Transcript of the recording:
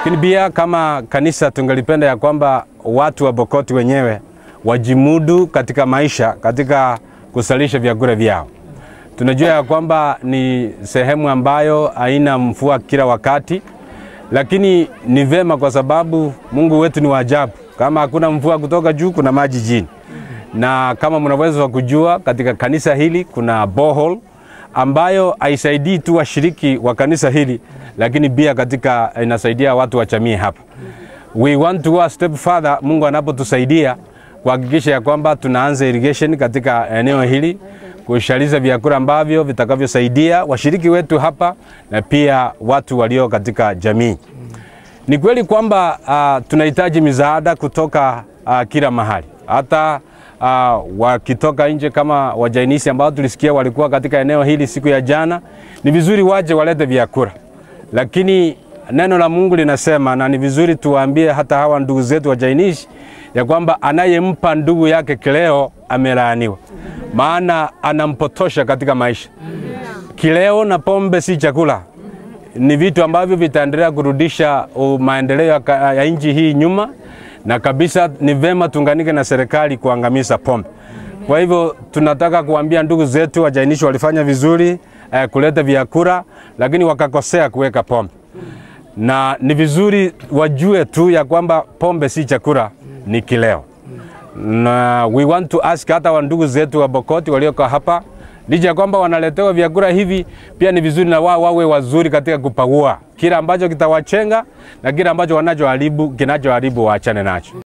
Lakini pia kama kanisa tungelipenda ya kwamba watu wa Bokoti wenyewe wajimudu katika maisha, katika kusalisha vyakula vyao. Tunajua ya kwamba ni sehemu ambayo haina mvua kila wakati, lakini ni vema kwa sababu Mungu wetu ni wa ajabu. Kama hakuna mvua kutoka juu, kuna maji chini, na kama mnaweza kujua, katika kanisa hili kuna borehole ambayo haisaidii tu washiriki wa kanisa hili, lakini pia katika inasaidia watu wa jamii hapa. We want to go a step further, Mungu anapotusaidia kuhakikisha ya kwamba tunaanza irrigation katika eneo hili kushaliza vyakula ambavyo vitakavyosaidia washiriki wetu hapa na pia watu walio katika jamii. Ni kweli kwamba uh, tunahitaji misaada kutoka uh, kila mahali, hata uh, wakitoka nje kama wajainisi ambao tulisikia walikuwa katika eneo hili siku ya jana. Ni vizuri waje walete vyakula, lakini neno la Mungu linasema, na ni vizuri tuwaambie hata hawa ndugu zetu wajainishi ya kwamba anayempa ndugu yake kileo amelaaniwa, maana anampotosha katika maisha. Kileo na pombe si chakula, ni vitu ambavyo vitaendelea kurudisha uh, maendeleo ya, ka- ya nchi hii nyuma, na kabisa ni vema tuunganike na serikali kuangamiza pombe. Kwa hivyo tunataka kuambia ndugu zetu wajainishi walifanya vizuri eh, kuleta vyakula, lakini wakakosea kuweka pombe na ni vizuri wajue tu ya kwamba pombe si chakula, ni kileo. Na we want to ask hata wa ndugu zetu wa Bokoti walioko hapa, licha ya kwamba wanaletewa vyakula hivi, pia ni vizuri na wao wawe wazuri katika kupagua kila ambacho kitawachenga na kile ambacho wanachoharibu kinachoharibu waachane nacho.